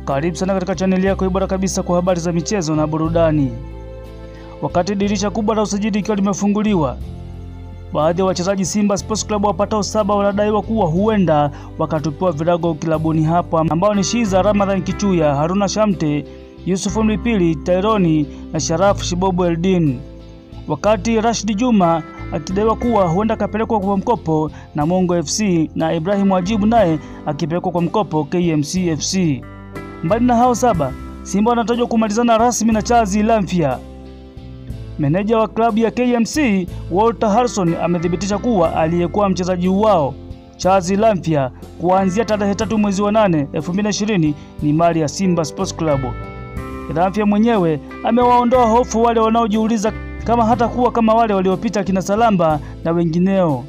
Karibu sana katika chaneli yako bora kabisa kwa habari za michezo na burudani. Wakati dirisha kubwa la usajili ikiwa limefunguliwa, baadhi ya wachezaji Simba Sports Club wapatao saba wanadaiwa kuwa huenda wakatupiwa virago kilabuni hapo, ambao ni Shiza Ramadhan Kichuya, Haruna Shamte, Yusuf Mlipili, Taironi na Sharafu Shibobu Eldin, wakati Rashid Juma akidaiwa kuwa huenda akapelekwa kwa mkopo na Mongo FC na Ibrahim Wajibu naye akipelekwa kwa mkopo KMC FC. Mbali na hao saba, Simba wanatajwa kumalizana rasmi na Charles Lamfia. Meneja wa klabu ya KMC Walter Harrison amethibitisha kuwa aliyekuwa mchezaji wao Charles Lamfia kuanzia tarehe tatu mwezi wa nane 2020 ni mali ya Simba Sports Club. Lamfia mwenyewe amewaondoa hofu wale wanaojiuliza kama hata kuwa kama wale waliopita kina Salamba na wengineo.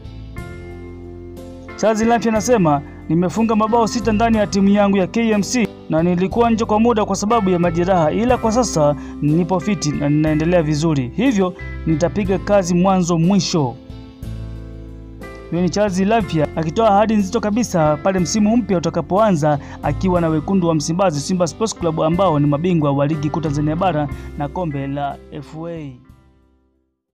Charles Lamfia anasema nimefunga mabao sita ndani ya timu yangu ya KMC na nilikuwa nje kwa muda kwa sababu ya majeraha, ila kwa sasa nipo fiti na ninaendelea vizuri, hivyo nitapiga kazi mwanzo mwisho. Huyo ni Charles Lamfia akitoa ahadi nzito kabisa pale msimu mpya utakapoanza akiwa na wekundu wa Msimbazi Simba Sports Club ambao ni mabingwa wa ligi kuu Tanzania bara na kombe la FA.